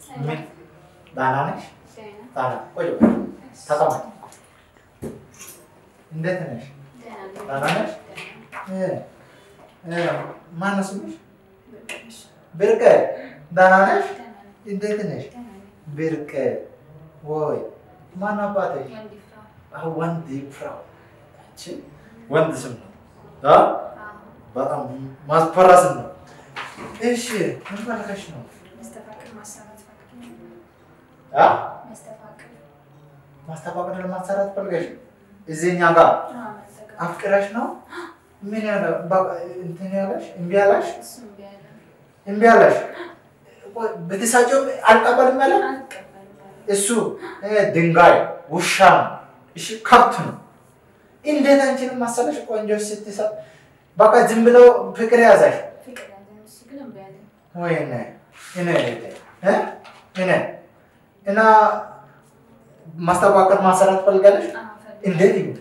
ምን ደህና ነሽ? ደህና ቆይ በይ። ተቀመጥ። እንዴት ነሽ? ደህና ነሽ? እ እ ማነው ስምሽ? ብርቅ ደህና ነሽ? እንዴት ነሽ? ብርቅ ወይ ማን አባትሽ? አዎ፣ ወንድ ፍራው አንቺ ወንድ ስም ነው አ በጣም ማስፈራ ስም ነው። እሺ ምን ፈልገሽ ነው? አ ማስተፋቀር ለማሰራት ፈልገሽ እዚህ እኛ ጋር አፍቅረሽ ነው? ምን ያለ በቃ እንትን ያለሽ እምቢ ያለሽ እምቢ ያለሽ ቆይ፣ ብትሳጪው አልቀበልም ያለ እሱ እ ድንጋይ ውሻ ነው። እሺ ከብት ነው። እንዴት አንቺንም መሰለሽ ቆንጆ ስትሰጥ በቃ ዝም ብለው ፍቅር ያዛሽ። ወይኔ እኔ እ እኔ እና ማስተባበር ማሰራት ፈልጋለሽ? እንዴት ይሁን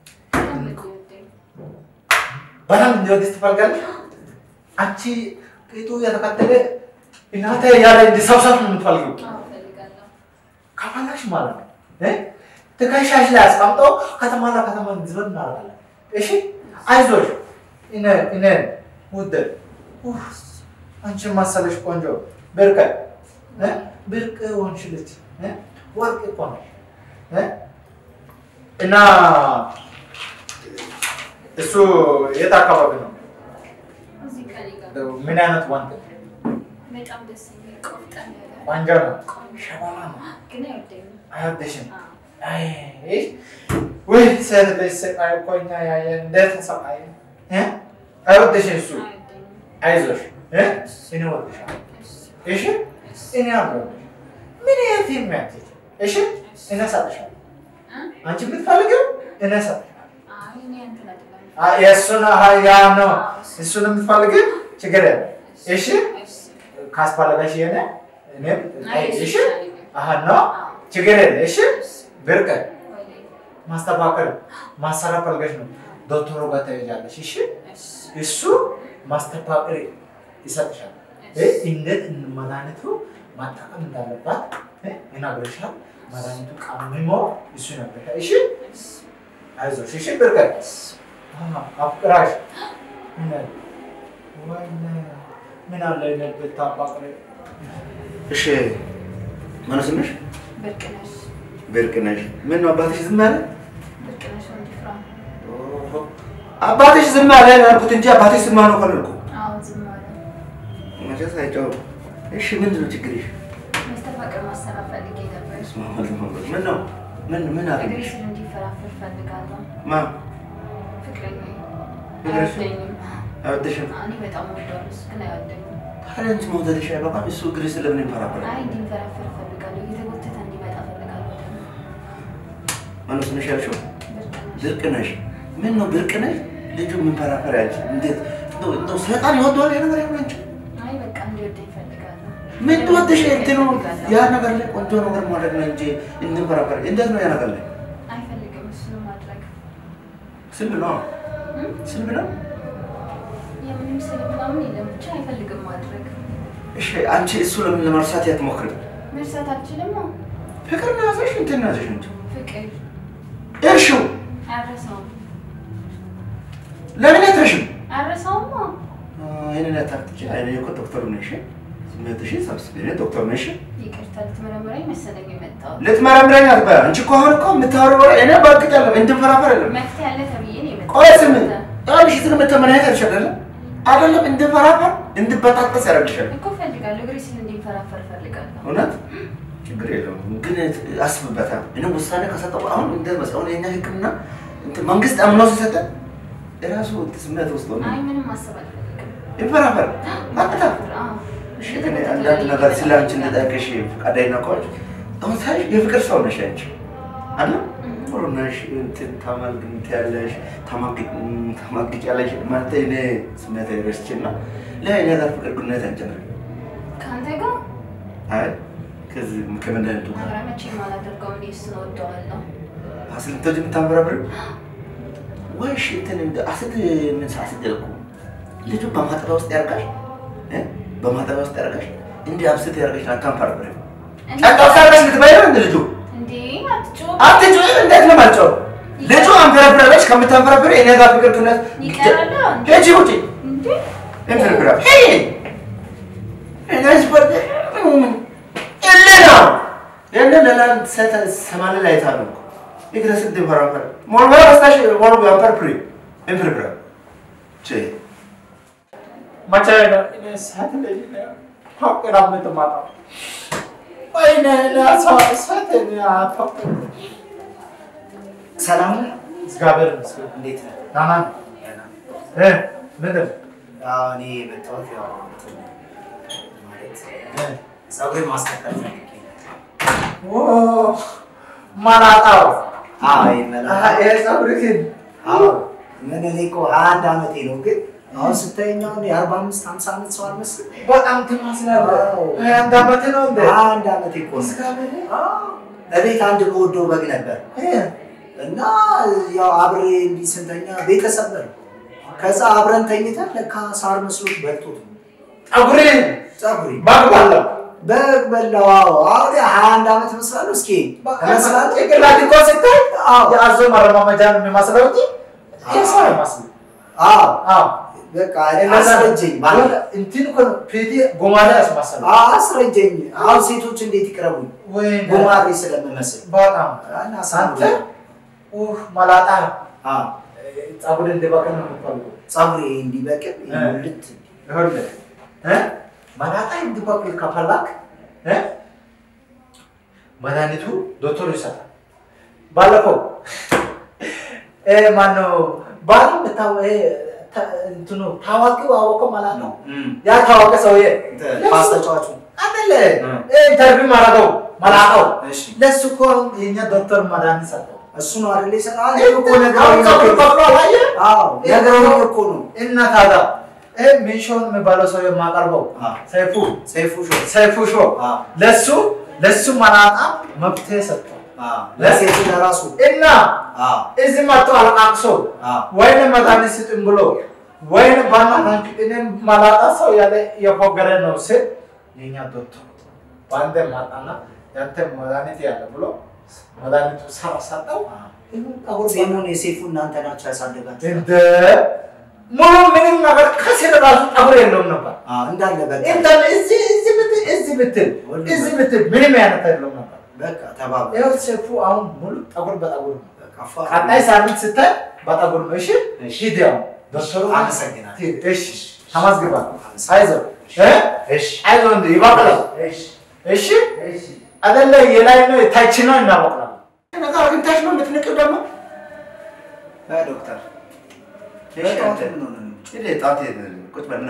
በጣም እንዲወድስ ትፈልጋለሽ? አንቺ ፊቱ የተከተለ እናተ ያለ እንዲሰብሰብ ነው የምትፈልጊው ከፈላሽ ማለት ነው እ ትከሻሽ ላይ አስቀምጦ ከተማ ለከተማ እንዲዞር እናደርጋለን። እሺ አይዞሽ እኔ እኔ ውድ ኡፍ፣ አንቺን መሰለሽ ቆንጆ ብርቅ እ ብርቅ ሆንሽ ልጅ እ ወርቅ እኮ ነሽ እ እና እሱ የት አካባቢ ነው? ምን አይነት ወንድ ነው? በጣም ደስ የሚል ቆፍጠን ያለ ቆንጆ ነው? ሸባባ ነው? ግን አይወደኝም። አይወድሽም? አይ ውይ ሴት ልጅ ስቃይ እኮ እኛ ያየን እንዴት ተሰቃየ እ አይወድሽም እሱ አይወደኝም። አይዞሽ እ እኔ እወድሻለሁ እሺ እኔ አለሁልሽ ምን የት የሚያትት እሺ እኔ እሰጥሻለሁ አንቺ የምትፈልጊው እኔ እሰጥሻለሁ አይ እኔ እንትን አይደለም። አ- የእሱን ያ ነው እሱን የምትፈልጊው ችግር የለም እሺ ካስፈለገሽ የኔ እኔም አይ እሺ ይሻለኛል። አሀ ነው ችግር የለም እሺ ብርቅ ወይኔ፣ ማስተካከል ማሰራት ፈልገሽ ነው ዶክተሩ ጋር ትሄጃለሽ እሺ እሺ፣ እሱ ማስተካከል ይሰጥሻል እ እንዴት መድኃኒቱ መጠቀም እንዳለባት እ ይነግርሻል መድኃኒቱ ቀምሞ እሱ ይነግርሻል እሺ እሺ፣ አይዞሽ እሺ ብርቀት አፍቅራሽ ምን ወይኔ ምን አለ እኔ ብታፋቅሪ እሺ ማነው ስምሽ? ብርቅነሽ ብርቅነሽ። ምን ነው አባትሽ ዝም አለ? ብርቅነሽ ወንድፍራ። አባትሽ ዝም አለ ያልኩት እንጂ አባትሽ ዝም አለው ካልኩ አዎ ዝም አለ። መቼስ አይጨው። እሺ ምንድን ነው ችግርሽ? መስተፋቅር ማሰራት ፈልጌ ነበር። ምን ነው ምን ምን እግሬ አገኘሽ? ስር እንዲፈራፈር ፈልጋለሁ። ማ ፍቅረኛዬ ፍቅረሽ? አይወደኝም። አይወድሽም? እኔ በጣም ወደዋለሁ፣ እሱ ግን አይወደኝም። ታዲያ አንቺ መውደድሽ አይበቃም? እሱ እግርሽ ስለምን ይንፈራፈራል? አይ እንዲንፈራፈር ፈልጋለሁ፣ እየተጎተተ እንዲመጣ ፈልጋለሁ። ደግሞ ማነው ስምሽ ያልሽው? ብርቅነሽ ብርቅነሽ። ምን ነው ብርቅነሽ? ልጁ የምንፈራፈር ያልሽ እንዴት እንደው እንደው ሰይጣን ይወደዋል ያ ነገር አይሆን እንጂ አይ በቃ እንዲወደኝ ፈልጋለሁ። ምን ትወደሽ እንትኑ ያ ነገር ላይ ቆንጆ ነገር ማድረግ ነው እንጂ እንንፈራፈር እንዴት ነው ያ ነገር ላይ አይፈልግም እሱን ማድረግ ስልብ ነው እም? ስልብ ነው የምንም ስል ምናምን የለም ብቻ አይፈልግም ማድረግ። እሺ አንቺ እሱ ለምን ለመርሳት ያትሞክሪ መርሳት አልችልም። ነው ፍቅር ነው ያዘሽ እንትን ነው ያዘሽ እንጂ ፍቅር እርሺው አረሰውም ለምን አትረሽም አረሰውም ነው ይህንን ያታክትች አይነ እኮ ዶክተሩ ነሽ ስሜትሽን ሰብስቤ እኔ ዶክተሩ ነሽ ይቅርታ ልትመረምረኝ መሰለኝ የመጣሁት። ልትመረምረኝ አትበያ አንቺ እኮ አሁን እኮ የምታወሪው ወሬ እኔ በእርግጥ ያለ እንድንፈራፈር የለም መፍትሄ ያለ ተብዬ ነው የመጣሁት። ቆይ ስም ያልሽ ዝም መተመናየት አይደለም አይደለም እንድንፈራፈር እንድበጣጠስ ያደርግሻል እኮ እፈልጋለሁ እግሬ ስል እንዲንፈራፈር እፈልጋለሁ። እውነት ችግር የለውም ግን አስብበታል እኔ ውሳኔ ከሰጠው አሁን እንደ መስሁን የኛ ህክምና እንትን መንግስት አምኖ ሲሰጠ የራሱ ስሜት ውስጥ ሆነ አይ ምንም ማሰብ አልፈልግም። ይፈራፈር አጥታ አዎ። እሺ ግን አንዳንድ ነገር ስለ አንቺ እንድጠይቅሽ ፈቃደኛ ከሆንሽ አሁን ሳይሽ የፍቅር ሰው ነሽ አንቺ አለ ጥሩ ነሽ እንትን ታማልግንት ያለሽ ታማግጭ ያለሽ ማለት እኔ ስሜት ረስቼ እና ለእኔ ጋር ፍቅር ግንኙነት አንጀምር ከአንተ ጋር አይ ከዚህ ከመድኃኒቱ ጋር ኧረ መቼም አላደርገውም። እኔ እሱን እወደዋለሁ። አስልቶች የምታንበረብር ወይ እሺ እንትን እንደ አስት ምን ሳስት እኮ ልጁ በማጠቢያ ውስጥ ያርጋሽ እ በማጠቢያ ውስጥ ያርጋሽ እንዲህ አብስት ያርጋሽ አታንፈረብር ጨንቀው ሳለሽ ልትበይ ነው እንደ ልጁ እንዴ አትጮህ። አትጮይ። እንዴት ነው የማልጮህ? ልጁ አንፈረፍራለች። ከምታንፈረፍሪ እኔ ጋር ፍቅር ክነት ይቀራል እንዴ? ሂጂ ውጪ እንዴ እንፈረፍራ ሂጂ እኔስ በደ እለ ነው እለ ለላን ሰተ ሰማለ ላይ ታሉ ይግረስ እንድፈራፈር ሞልባ በስታሽ ሞልባ አንፈርፍሪ እንፈረፍራ ቼ መቼ ነው እኔ ሰዓት ላይ ነው ፋቅራ የምትማጣው? ወይኔ እኔ ሰው ሰዓት እኔ አታውቅም። ሰላም ነህ? እግዚአብሔር ይመስገን። እንዴት ነህ? ደህና ነኝ። እ ምንድን ነው? አዎ፣ እኔ የመጣሁት ያው እንትን ማለት እ ፀጉሬን ማስተካከል ፈልጌ ነው። ኦ መላጣው አዎ፣ ይሄ አሀ፣ መላጣ ይሄ ፀጉርህን አዎ፣ ምን እኔ እኮ ሀያ አንድ ዓመቴ ነው፣ ግን አሁን ስታየኝ አሁን የአርባ አምስት ሀምሳ ዓመት ሰው አልመስልም። በጣም ትመስላለህ። አዎ። ሀያ አንድ ዓመት ነው እንዴ? ሀያ አንድ ዓመቴ እኮ ነው። እግዚአብሔር አዎ፣ እቤት አንድ በወደው በግ ነበር እ እና ያው አብሬ እንዲህ ስንተኛ ቤተሰብ ነን። ከዛ አብረን ተኝተን ለካ ሳር መስሎት በልቶት ነው ፀጉርህን ፀጉሬ ባግባለሁ በግ በላው። አዎ፣ አሁን ሀያ አንድ ዓመት እመስላለሁ። እስኪ እመስላለሁ? ጭንቅላት እኮ ስታይ አዎ። የአዞ ማረማመጃ ነው የሚመስለው እንጂ የሰው አይመስልም። አዎ አዎ በቃ አስረጀኝ ባለ እንትን እኮ ነው ፊቴ ጎማዳ ያስመሰለው። አስረጀኝ። አሁን ሴቶች እንዴት ይቅረቡኝ? ወይኔ ጉማሬ ስለምመስል በጣም እና አንተ ሳንተ ኡህ መላጣ ፀጉር እንዲበቅል ነው የምትፈልገው። ፀጉሬ እንዲበቅል እ። ልት ይኸውልህ እ መላጣ እንዲበቅል ከፈለክ እ መድኃኒቱ ዶክተሩ ይሰጣል። ባለፈው እ ማነው ባል ብታው እ ተ- እንትኑ ታዋቂው አወቀው መላጣ ነው ያ ታዋቂ ሰውዬ ኳስ ተጫዋቹ አይደለ እ። እ ኢንተርቪው ማረገው መላጣው እሺ ለሱ እኮ አሁን የኛ ዶክተር መድኃኒት ሰጠው። እሱ ነው አይደል የሰራ አሁን እኮ ፀጉር ነገሩኝ በቅሎ አላየህ? አዎ ነገሩኝ እኮ ነው እና ታዲያ ይህ ሚንሾን የሚባለው ሰው የማቀርበው አዎ። ሰይፉ ሰይፉ ሾ ሰይፉ ሾ አዎ ለሱ ለሱ መላጣ መብት ሰጠው አዎ ለሴቱ ለራሱ እና አዎ እዚህ መጥቶ አለቃቅሶ አዎ ወይን መድኃኒት ስጥም ብሎ ወይን በእናታችሁ እኔም መላጣ ሰው ያለ የፎገረ ነው ስል የኛ ዶክተር በአንተ ማጣና ያንተ መድኃኒት ያለ ብሎ መድኃኒቱ ሰራ ሰጠው። ይሁን ጠጉር ጺሙን የሴፉ እናንተ ናቸው ያሳደጋችሁ እንደ ሙሉ ምንም ነገር ከስር ራሱ ጠጉር የለውም ነበር። አዎ እንዳለ በቃ እንትን እዚህ እዚህ ብትል እዚህ ብትል እዚህ ብትል ምንም አይነት የለውም ነበር። በቃ ተባባ ይኸው ሴፉ አሁን ሙሉ ጠጉር በጠጉር ነው። በቃ ፏ ቀጣይ ሳምንት ስታይ በጠጉር ነው። እሺ እሺ። ሂድ ያው ዶክተሩ አመሰግናለሁ። ሂድ፣ እሺ ተመስግባ አመሰግናለሁ። አይዞህ እ እሺ አይዞህ እንደ ይበቅላል። እሺ እሺ እሺ አይደለ የላይ ነው የታች ነው እናበቅላለን። ነገር አግኝታሽ ነው የምትንቂው ደግሞ ዶክተር እሺ፣ በጠዋት አንተ ምን ሆነ ነው? ሂድ፣ ጣት ቁጭ በልና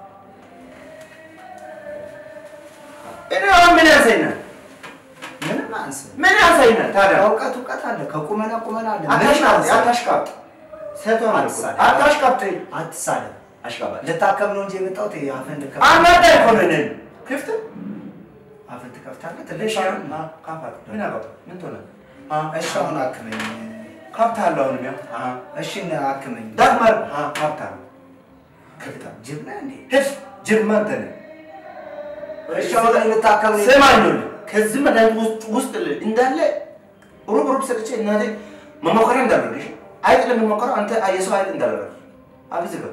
እኔ አሁን ምን ያንሰኛል? ምንም አንስ ምን ያንሰኛል ታዲያ? እውቀት እውቀት አለ ከቁመና ቁመና አለ ምንም አታሽቃብጥ፣ አንስ አታሽቃብጥ። ሴቷን አልኩህ፣ አትሳደብ። አታሽቃብጥ። አትሳደብ አሽቃባጭ ልታከም ነው እንጂ የመጣሁት አፍህን ልከፍት አናዳ እኮ ነው እኔን። ክፍት አፍህን ትከፍታለህ እሺ፣ ትልሽ አሁን አ፣ ካፋት ምን አገባ? ምን ትሆነ? አ፣ እሺ አሁን አክመኝ ካብት አለው አሁንም ያው አ፣ እሺ አክመኝ ዳግመር አ፣ ካብት አለው ክፍት አለው። ጅብ ነህ እንዴ ሂድ፣ ጅብ አንተ ነህ። እሺ አሁን ልታከም ነው ስማኝ ነው ከዚህ መድኃኒት ውስጥ ውስጥ እንዳለ ሩብ ሩብ ሰጥቼ እናቴ መሞከሪያ እንዳደረግሽ አይጥ ለሚሞከረው አንተ የሰው አይጥ እንዳደረግ አብዝ በል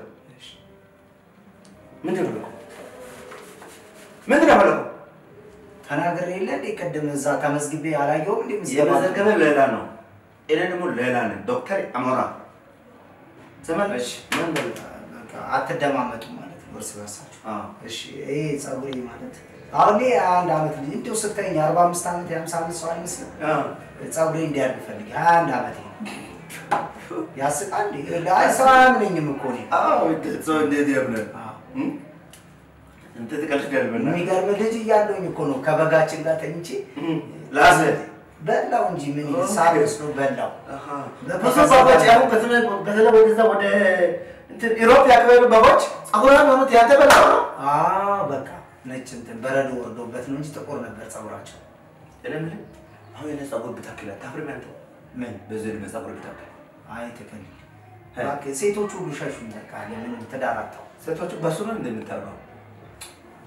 ምንድን ነው የፈለከው? ምንድን ነው የፈለከው? ተናግሬ የለ እንዴ ቅድም እዛ ተመዝግቤ አላየሁም እንዴ ምዝገባ የመዘገበ ሌላ ነው፣ እኔ ደግሞ ሌላ ነኝ። ዶክተር አሞራ ዘመን እሺ ምን በል በቃ አትደማመጡ ማለት ነው እርስ በርሳችሁ አዎ እሺ ይሄ ፀጉሬ ማለት አሁን እኔ አንድ ዓመት ልጅ እንዲሁ ስታይኝ የአርባ አምስት ዓመት የሀምሳ ዓመት ሰው አይመስልም አዎ ፀጉሬ እንዲያድግ ፈልጌ ሀያ አንድ ዓመቴ ያስቃል እንዴ አይ ሰው አያምነኝም እኮ እኔ አዎ እንዴት ሰው እንዴት ያምናል? አዎ። እም? እንት ትቀልዳለህ በእናትህ። የሚገርም ልጅ እያለሁኝ እኮ ነው ከበጋችን ጋር ተኝቼ እም፣ ላስህ በላው እንጂ ምን ኦኬ። ሳር መስሎ በላው አሃ። ብዙ በጎች አሁን በተለይ በተለይ ወደዛ ወደ እንትን ኢሮፕ ያከበሩ በጎች ጸጉራን የሆኑት ያንተ በላው ነው። አዎ በቃ ነጭ እንትን በረዶ ወርዶበት ነው እንጂ ጥቁር ነበር ፀጉራቸው እኔ የምልህ አሁን የኔ ጸጉር ብታክል አታፍርም አንተ? ምን በዚህ ዕድሜ ጸጉር ብታክል አይ ትክክል እ? እባክህ ሴቶቹ ሁሉ ሸሹኝ በቃ ለምን ትዳር አጣሁ ሴቶቹ በሱ ነው እንደምታውቀው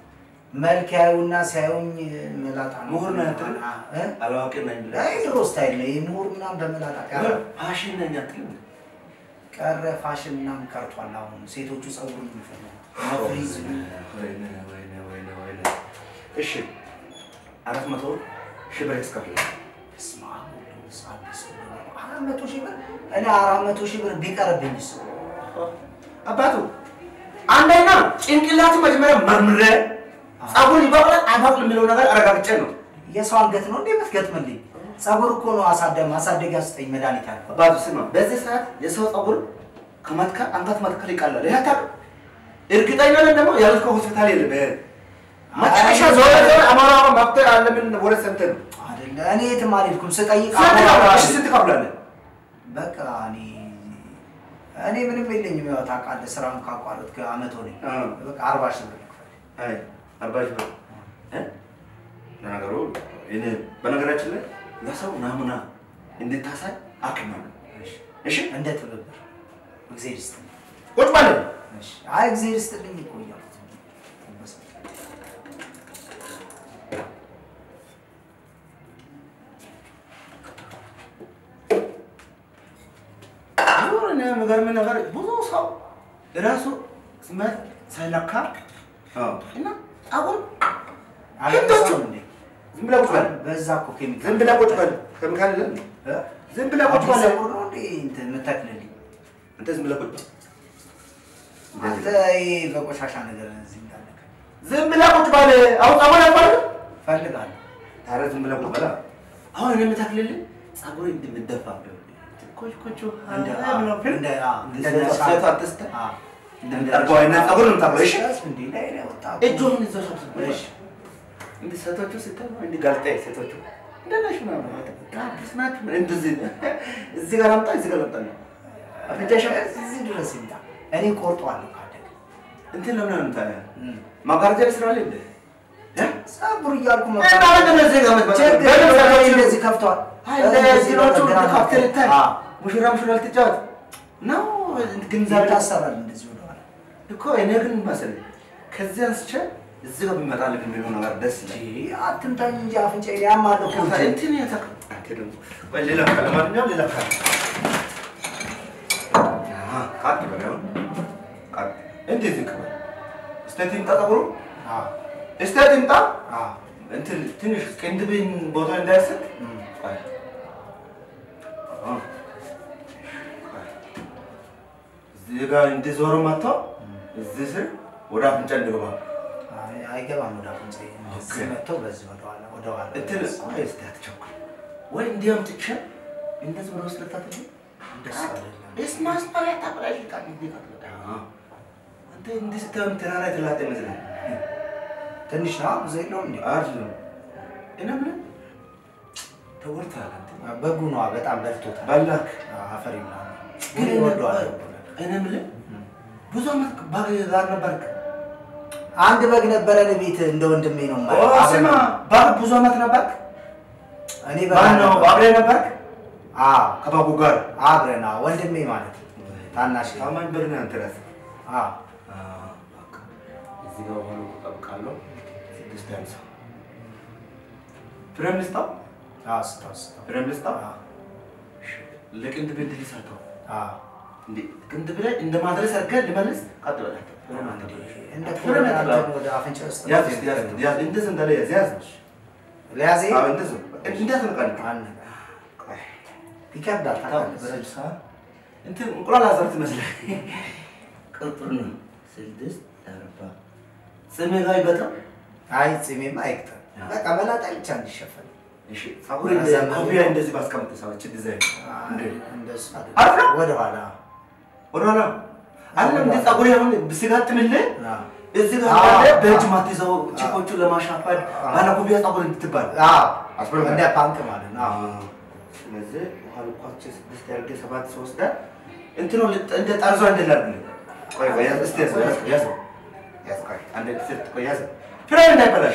መልክ ያዩና ሲያዩኝ መላጣ ነው። ምሁር ነህ አትልም? እ? አላዋቂ ነኝ ብለህ አይ ድሮ ስታይል ነው። ይህ ምሁር ምናምን በመላጣ ቀረ ፋሽን ነኝ አትልም? ቀረ ፋሽን ምናምን ቀርቷል። አሁን ሴቶቹ ጸጉር ነው የሚፈልጉት ፍሪዝ ወይኔ ወይኔ ወይኔ ወይኔ። እሺ አራት መቶ ሺህ ብር ያስከፍላል። በስመ አብ ወወልድ ወመንፈስ ቅዱስ አራት መቶ ሺህ ብር እኔ አራት መቶ ሺህ ብር ቢቀርብኝስ? አባቱ አንደኛ ጭንቅላት መጀመሪያ መርምሬ ጸጉር ይበቅላል አይበቅልም የሚለው ነገር አረጋግጬ ነው። የሰው አንገት ነው እንዴ የምትገጥምልኝ? ጸጉር እኮ ነው አሳደ ማሳደጊያ ስጠኝ መድኃኒት ያልኩህ። አባቱ ስማ፣ በዚህ ሰዓት የሰው ጸጉር ከመትከል አንገት መትከል ይቀላል። ይህ አታውቅም? እርግጠኛ ነን ደግሞ ያልከው ሆስፒታል የለም። መጨረሻ ዞረ ዞረ አማራ መፍትሄ አለምን ወደ ሰምተን ነው። አይደለ እኔ የትም አልሄድኩም። ስጠይቅ ስንት ከፍላለህ? እሺ ስንት ከፍላለህ? በቃ እኔ እኔ ምንም የለኝም። ያው ታውቃለህ ስራውን ካቋረጥክ አመት ሆነኝ። አ። በቃ አርባ ሺህ ብር ልክፈል። አይ አርባ ሺህ ብር እ? ለነገሩ እኔ በነገራችን ላይ ለሰው ናሙና እንድታሳይ ሐኪም ነው። እሺ እንደ ትብብር እግዜር ይስጥልኝ። ቁጭ ማለት እሺ። አይ እግዜር ይስጥልኝ እኮ እያልኩት እኔ የሚገርምህ ነገር ብዙ ሰው ራሱ ስሜት ሳይለካ አዎ፣ እና ጸጉር አልበዛም እንዴ? ዝም ብለህ ቁጭ በል በዛ እኮ ኬሚካል ዝም ብለህ ቁጭ በል ኬሚካል የለም እ? ዝም ብለህ ቁጭ አዲስ በል ፀጉር ነው እንዴ እንትን የምተክልልኝ? አንተ ዝም ብለህ ቁጭ በል አንተ ይሄ በቆሻሻ ነገር እዚህ እንዳለ ዝም ብለህ ቁጭ በል አሁን ጸጉር ያባል ፈልጋለሁ። ታዲያ ዝም ብለህ ቁጭ በል አሁን እኔ የምተክልልህ ጸጉር እንደምደፋ ኮች ኮቹ እንደ እንደ እንደ ሴቷ አትስተ አ እንደምታርገው አይነት ጸጉር ነው የምታርገው እሺ እንዴ ላይ ላይ ወጣ እጆህን ይዘው ሰብስብ እሺ እንደ ሴቶቹ ስታይ እንደ ጋልጣ ሴቶቹ እንደነሽ ምናምን ጋብስ ናችሁ እንደዚህ እዚህ ጋር አምጣ እዚህ ጋር አምጣ ነው አፍንጫሽ እዚህ ድረስ ይምጣ። እኔ ቆርጠዋለሁ ካደገ እንትን ለምን ነው ታዲያ ማጋረጃ ስራ ላይ እንደ ፀጉር እያልኩ እና እንደዚህ ጋር መጥቶ ችግር የለም፣ እንደዚህ ከፍቷል። እንደዚህ ነው ግራ ካፍቴር ይታይ አ ሙሽራ ሙሽራ ልትጫወት ነው ግንዛቤ ይታሰራል እንደዚህ ወደኋላ እኮ እኔ ግን መሰለኝ ከዚህ አንስቼ እዚህ ጋር ቢመጣልህ የሚለው ነገር ደስ ይላል ይሄ አትምታኝ እንጂ አፍንጫዬን ያማል እኮ እንጂ። እንትን የተቀ አንተ ደግሞ ወይ ሌላ ካለ ማንኛውም ሌላ ካለ አሃ ካት በለው ካት እንዴት ይከበል እስቴት ይምጣ ጠጉሩ አዎ እስቴት ይምጣ አዎ እንትን ትንሽ ቅንድብን ቦታ እንዳያስቅ እም። ቆይ አዎ እዚህ ጋር እንዲዞሩ መጥቶ እዚህ ስር ወደ አፍንጫ እንዲገባ አይ አይገባም ወደ አፍንጫዬ እንደዚህ ኦኬ። መጥቶ በዚህ ወደኋላ ወደኋላ እንትን ቆይ እስቲ አትቸኩል ወይ እንዲያም ትቼ እንደዚህ ወደ ውስጥ ልታትል እንደሱ አይደለም። እስማስ ማለት ታበላሽ ቃል ይደቃል አንተ እንዲህ ስታየው ተራራ የተላጠ ይመስላል ትንሽ ነው ብዙ የለውም እንዴ? አይደለም እኔ የምልህ ተጎድተሃል አንተ በጉ ነዋ በጣም በልቶታል። ባላክ አፈር ይብላል። ግን ግን እወደዋለሁ። እኔ የምልህ ብዙ ዓመት ባግ ጋር ነበርክ አንድ በግ ነበረን ቤት እንደ ወንድሜ ነው ኦ የማየው። ስማ ባግ ብዙ ዓመት ነበርክ እኔ በግ ማን ነው ነበር። አብረህ ነበርክ አዎ ከባጉ ጋር አብረን አዎ፣ ወንድሜ ማለት ነው። ታናሽ ታማኝ በግ ነህ አንተ ራስህ አዎ በቃ እዚህ ጋር ሆኖ እጠብቃለሁ። ስድስት ያንሳ ፍሬም ልስጣው፣ አዎ ስታው ስታው ፍሬም ልስጣው። አዎ ለቅንድብ እንድል ይሳተው አዎ እንዴ ቅንድብ ላይ እንደ ማድረስ አድርገህ ልመልስ። ቀጥ በላት እንደ ፍሬም አንተ ያጥላል። ወደ አፍንጫ ውስጥ ያዝ እስኪ ያዝ ያዝ እንደዚህ እንዳለ ያዝ ያዝ። ለያዜ አዎ እንደዚህ እንዳትነቃንቅ። አን ይከብዳል ታውቃለህ። ስልሳ እንትን እንቁላል አዘር ትመስላለህ። ቅጥር ነው ስድስት አርባ ጽሜ ጋር ይበጣም አይ ጺሜማ አይቅጠም። በቃ መላጣ ብቻ እንዲሸፈን እሺ ፀጉር እንደ ኮፍያ እንደዚህ ባስቀምጥ ሰዎች ዲዛይን እንደ እንደሱ አሪፍ አይደለም። ነው። ወደኋላ ወደኋላ አለም እንደ ፀጉር አሁን ብስጋጥምልህ አዎ እዚህ ጋር አዎ። እንዳለ በእጅ ማትይዘው ቺኮቹ ለማሻፋድ ባለ ኮፍያ ፀጉር እንድትባል አዎ አስበላል። እንደ ፓንክ ማለት ነው። አዎ ስለዚህ ውሃ ልኳቸው ስድስት ያርጌ ሰባት ሶስት ዳ እንትኑ ልጥ- እንደ ጠርዟ እንደላርግልህ ቆይ ቆይ ያዝ እስቲ ያዝ ያዝ ያዝ ያዝ ቆይ አንድ ስት ቆይ ያዝ ፍሬም እንዳይበላሽ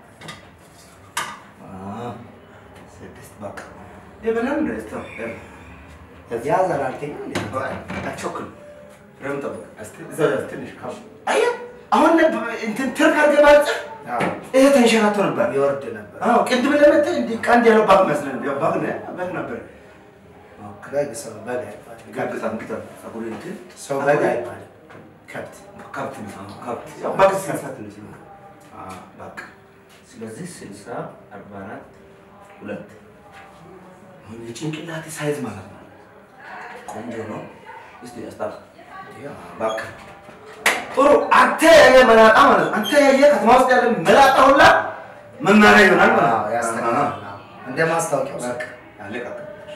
አ ስድስት በቃ ይበላል እንደ እስቲ ያዝ ያዝ አላልከኝም እንዴ? አትቸኩል። ፍሬም ጠብቅ። እስቲ እዛው ያዝ ትንሽ ካፍ አየህ፣ አሁን እንትን ትርፍ አድርገህ ባልጽፍ ይሄ ተንሸራቶ ነበር። ይወርድ ነበር። አዎ ቅድም ለመተ እንዲህ ቀንድ ያለው ባግ መስለን ያው ባግ ነው ባግ ነበር። በግ ሰው በግ አይባልም። ጋብዛም ግጠም ጸጉር እንትን ሰው በግ አይባልም። ከብት ከብት ነው ከብት ያው ባግ ሲያሳት ነው ሲሉ አዎ በቃ ስለዚህ ስልሳ አርባ አራት ሁለት አሁን የጭንቅላት ሳይዝ ማለት ነው። ቆንጆ ነው። እስቲ ያስታል በቃ ጥሩ። አንተ ያየ መላጣ ማለት ነው። አንተ ያየ ከተማ ውስጥ ያለ መላጣ ሁላ መማሪያ ይሆናል ማለት አዎ፣ ነው። ያስተካክላል። እንደ ማስታወቂያው በቃ አለቀ።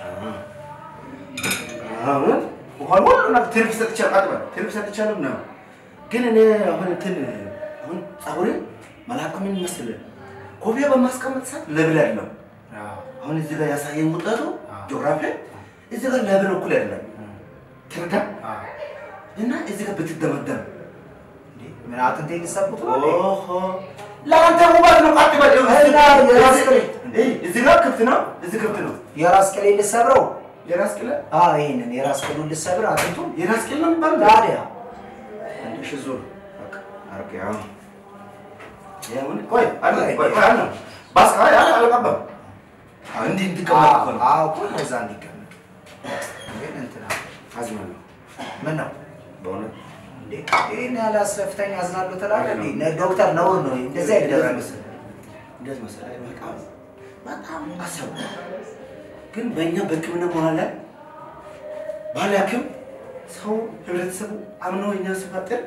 አሁን እንኳን ሁሉ ነገር ትርፍ ሰጥቻለሁ። አጥበል ትርፍ ሰጥቻለሁ ነው። ግን እኔ አሁን እንትን አሁን ፀጉሬ መላጣ ምን መሰለህ ኮፊያ በማስቀመጥ ሰዓት ለብል አይደለም። አሁን እዚህ ጋር ያሳየኝ ውጠቱ ጂኦግራፊ እዚህ ጋር ለብል እኩል አይደለም። ትርዳ እና እዚህ ጋር ብትደመደም ምን አጥንቴ ሊሰቡት ነው እንዴ? ኦሆ ለአንተ ውበት ነው። ቃጥ በል እና የራስ ቅል እዚህ ጋር ክፍት ነው፣ እዚህ ክፍት ነው። የራስ ቅሌ ልሰብረው? የራስ ቅል አዎ ይሄንን የራስ ቅሉን ልሰብር አጥንቱ የራስ ቅል ነው የሚባለው። ታዲያ አንድ ሺህ ዙር በቃ አርቄ አሁን ይሁን ቆይ አለ ቆይ ቆይ አለ ባስ አይ አለ አልቀባም አዎ እንዲህ እንዲቀመጥ እኮ ነው አዎ እኮ እዛ እንዲቀመጥ ግን እንትና አዝማለሁ ምን ነው በእውነት እንዴ ይሄን ያህል አስለፍተኛ አዝናለሁ ትላለህ እንዴ? ነ- ዶክተር ነውር ነው እንደዚህ እንደዚህ አይደረግም። መሰለህ እንደዚህ መሰለህ በጣም በጣም አሰቡ ግን በእኛ በሕክምና መሀል ላይ ባለ ሐኪም ሰው ህብረተሰቡ አምኖ እኛ ሲፈጥር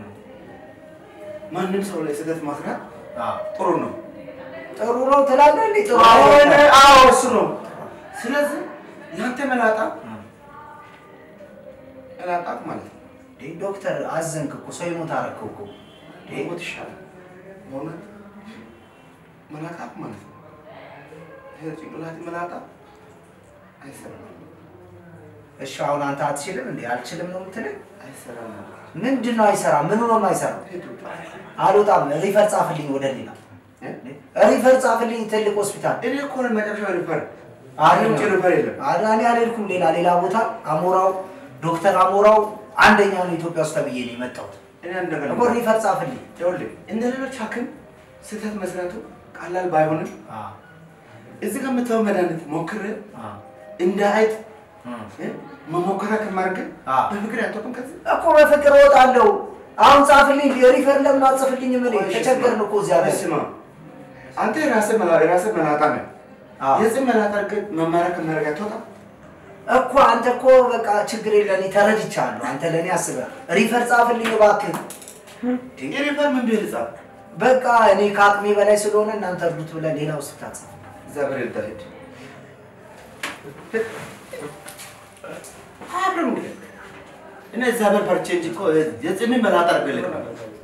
ማንም ሰው ላይ ስህተት ማስራት አዎ ጥሩ ነው። ጥሩ ነው ትላለህ እንዴ? ጥሩ አዎ አይደለም። አዎ እሱ ነው። ስለዚህ ያንተ መላጣ መላጣ ማለት ነው እንዴ ዶክተር አዘንክ እኮ ሰው ይሞት አደረግከው እኮ ሞት ይሻላል። በእውነት መላጣ ማለት ነው። ይሄ ጭንቅላት መላጣ አይሰራም እሺ አሁን አንተ አትችልም እንዴ? አልችልም ነው የምትለኝ? አይሰራም። ምንድን ነው አይሰራም? ምኑ ነው የማይሰራው? አልወጣም። ሪፈር ጻፍልኝ ወደ ሌላ ሪፈር ጻፍልኝ ትልቅ ሆስፒታል። እኔ እኮ ነው መጨረሻው ሪፈር አይደለም። ውጭ ሪፈር የለም። አዳኒ አልሄድኩም። ሌላ ሌላ ቦታ አሞራው ዶክተር አሞራው አንደኛ ነው ኢትዮጵያ ውስጥ ተብዬ ነው የመጣሁት እኔ አንድ ነገር እኮ ሪፈር ጻፍልኝ። ይኸውልህ እንደ ሌሎች ሐኪም ስህተት መስራቱ ቀላል ባይሆንም እዚህ ጋር የምታየው መድኃኒት ሞክር እንደ አይጥ እ መሞከራ ከማድረግ አዎ። በፍቅር ያቶቅም ከዚህ እኮ በፍቅር እወጣለሁ። አሁን ጻፍልኝ። ሪፈር ለምን አጽፍልኝም? እኔ ተቸገርን እኮ እዚያ ላይ ስማ አንተ የራስህ መላ- የራስህ መላጣ ነህ። አዎ። የዚህ መላጣ ግን መማሪያ ከማድረግ አትወጣም። እኮ አንተ እኮ በቃ ችግር የለኔ ተረድቻለሁ። አንተ ለእኔ አስበህ ሪፈር ጻፍልኝ እባክህ። የሪፈር ምን ቢል ጻፍ በቃ እኔ ከአቅሜ በላይ ስለሆነ እናንተ እርዱት ብለህ ሌላ ውስጥ ታጻፍ። እግዚአብሔር ይርዳህ። ሂድ አብረን እንግዲህ እኔ እግዚአብሔር ፈርቼ እንጂ እኮ የጽሜ መላጣ አድርጌልህ ነበር።